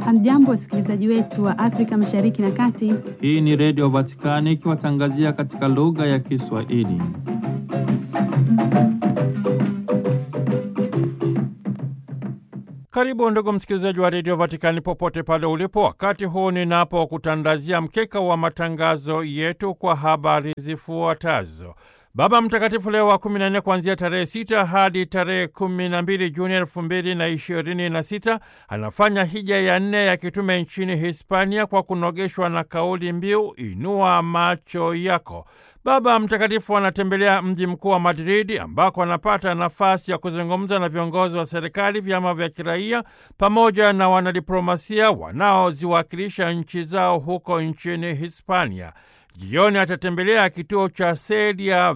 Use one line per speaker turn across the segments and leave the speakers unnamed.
Hamjambo, wasikilizaji wetu wa Afrika Mashariki na Kati.
Hii ni Redio Vatikani ikiwatangazia katika lugha ya Kiswahili. Karibu ndugu msikilizaji wa Redio Vatikani popote pale ulipo, wakati huu ninapokutandazia mkeka wa matangazo yetu kwa habari zifuatazo. Baba Mtakatifu Leo wa kumi na nne kuanzia tarehe sita hadi tarehe kumi na mbili Juni elfu mbili na ishirini na sita anafanya hija ya nne ya kitume nchini Hispania kwa kunogeshwa na kauli mbiu inua macho yako. Baba Mtakatifu anatembelea mji mkuu wa Madridi ambako anapata nafasi ya kuzungumza na viongozi wa serikali, vyama vya kiraia pamoja na wanadiplomasia wanaoziwakilisha nchi zao huko nchini Hispania. Jioni atatembelea kituo cha Sedia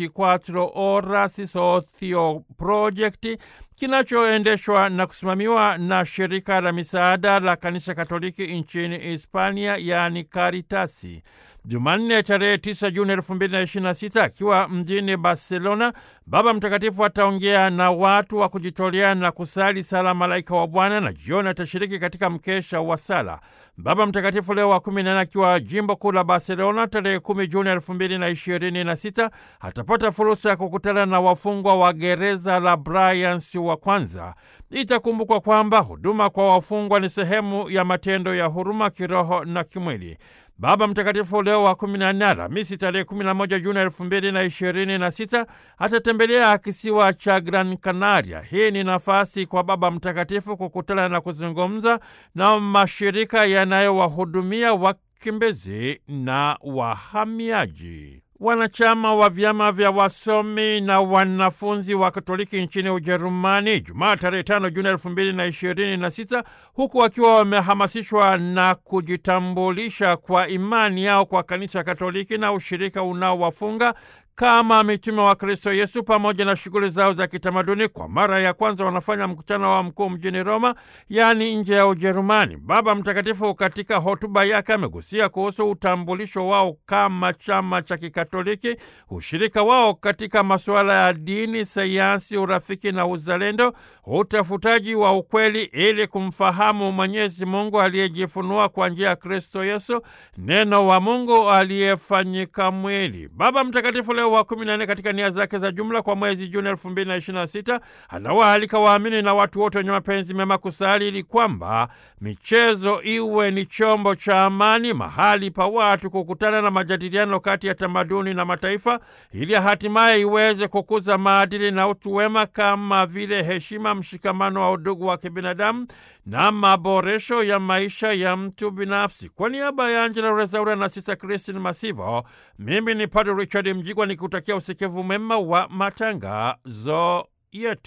24 Horas Socio Project kinachoendeshwa na kusimamiwa na shirika la misaada la kanisa Katoliki nchini Hispania, yaani Karitasi. Jumanne tarehe 9 Juni 2026 akiwa mjini Barcelona, Baba Mtakatifu ataongea na watu wa kujitolea na kusali sala Malaika wa Bwana, na jioni atashiriki katika mkesha wa sala. Baba Mtakatifu Leo wa kumi na nne akiwa jimbo kuu la Barcelona tarehe 10 Juni 2026 atapata fursa ya kukutana na wafungwa wa gereza la Bryans wa kwanza. Itakumbukwa kwamba huduma kwa wafungwa ni sehemu ya matendo ya huruma kiroho na kimwili. Baba Mtakatifu Leo wa kumi na nne Alhamisi tarehe kumi na moja Juni elfu mbili na ishirini na sita atatembelea kisiwa cha Gran Canaria. Hii ni nafasi kwa Baba Mtakatifu kukutana na kuzungumza na mashirika yanayowahudumia wakimbizi na wahamiaji. Wanachama wa vyama vya wasomi na wanafunzi wa Katoliki nchini Ujerumani Jumaa tarehe tano Juni elfu mbili na ishirini na sita huku wakiwa wamehamasishwa na kujitambulisha kwa imani yao kwa kanisa Katoliki na ushirika unaowafunga kama mitume wa Kristo Yesu pamoja na shughuli zao za kitamaduni. Kwa mara ya kwanza wanafanya mkutano wa mkuu mjini Roma, yaani nje ya Ujerumani. Baba Mtakatifu katika hotuba yake amegusia kuhusu utambulisho wao kama chama cha Kikatoliki, ushirika wao katika masuala ya dini, sayansi, urafiki na uzalendo, utafutaji wa ukweli ili kumfahamu Mwenyezi Mungu aliyejifunua kwa njia ya Kristo Yesu, neno wa Mungu aliyefanyika mwili. Baba Mtakatifu Leo wa kumi na nne katika nia zake za jumla kwa mwezi Juni elfu mbili na ishirini na sita anawaalika waamini na watu wote wenye mapenzi mema kusali ili kwamba michezo iwe ni chombo cha amani, mahali pa watu kukutana na majadiliano kati ya tamaduni na mataifa, ili hatimaye iweze kukuza maadili na utu wema kama vile heshima, mshikamano wa udugu wa kibinadamu na maboresho ya maisha ya mtu binafsi. Kwa niaba ya Angela Rezaura na Sista Kristin Masivo, mimi ni Padre Richard Mjigwa nikutakia usikivu mema wa matangazo yetu.